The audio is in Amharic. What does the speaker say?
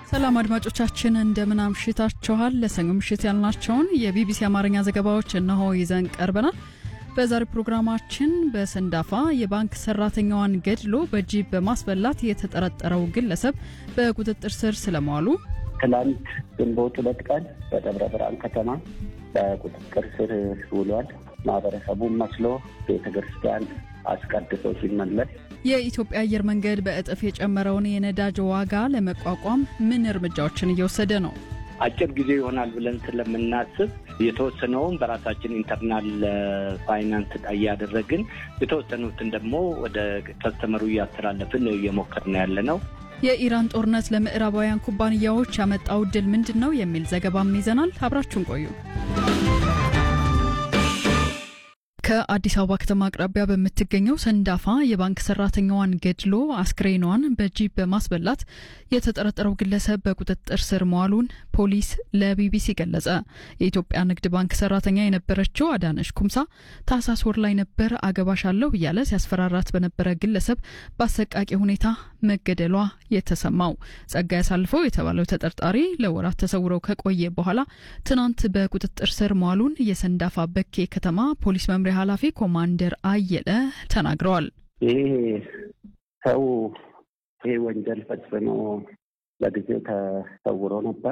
ሰላም አድማጮቻችን እንደምን አምሽታችኋል። ለሰኞ ምሽት ያልናቸውን የቢቢሲ አማርኛ ዘገባዎች እነሆ ይዘን ቀርበናል። በዛሬው ፕሮግራማችን በሰንዳፋ የባንክ ሰራተኛዋን ገድሎ በጂፕ በማስበላት የተጠረጠረው ግለሰብ በቁጥጥር ስር ስለመዋሉ፣ ትላንት ግንቦት ሁለት ቀን በደብረ ብርሃን ከተማ በቁጥጥር ስር ውሏል። ማህበረሰቡን መስሎ ቤተ ክርስቲያን አስቀድሶ ሲመለስ የኢትዮጵያ አየር መንገድ በእጥፍ የጨመረውን የነዳጅ ዋጋ ለመቋቋም ምን እርምጃዎችን እየወሰደ ነው? አጭር ጊዜ ይሆናል ብለን ስለምናስብ የተወሰነውን በራሳችን ኢንተርናል ፋይናንስ እያደረግን የተወሰኑትን ደግሞ ወደ ከስተመሩ እያስተላለፍን እየሞከርን ያለ ነው። የኢራን ጦርነት ለምዕራባውያን ኩባንያዎች ያመጣው ድል ምንድን ነው የሚል ዘገባም ይዘናል። አብራችሁን ቆዩ። ከአዲስ አበባ ከተማ አቅራቢያ በምትገኘው ሰንዳፋ የባንክ ሰራተኛዋን ገድሎ አስክሬኗን በጂፕ በማስበላት የተጠረጠረው ግለሰብ በቁጥጥር ስር መዋሉን ፖሊስ ለቢቢሲ ገለጸ። የኢትዮጵያ ንግድ ባንክ ሰራተኛ የነበረችው አዳነሽ ኩምሳ ታህሳስ ወር ላይ ነበር አገባሻለሁ እያለ ሲያስፈራራት በነበረ ግለሰብ በአሰቃቂ ሁኔታ መገደሏ የተሰማው። ጸጋ ያሳልፈው የተባለው ተጠርጣሪ ለወራት ተሰውረው ከቆየ በኋላ ትናንት በቁጥጥር ስር መዋሉን የሰንዳፋ በኬ ከተማ ፖሊስ መምሪያ ኃላፊ ኮማንደር አየለ ተናግረዋል። ይህ ሰው ይህ ወንጀል ፈጽሞ ለጊዜው ተሰውሮ ነበር።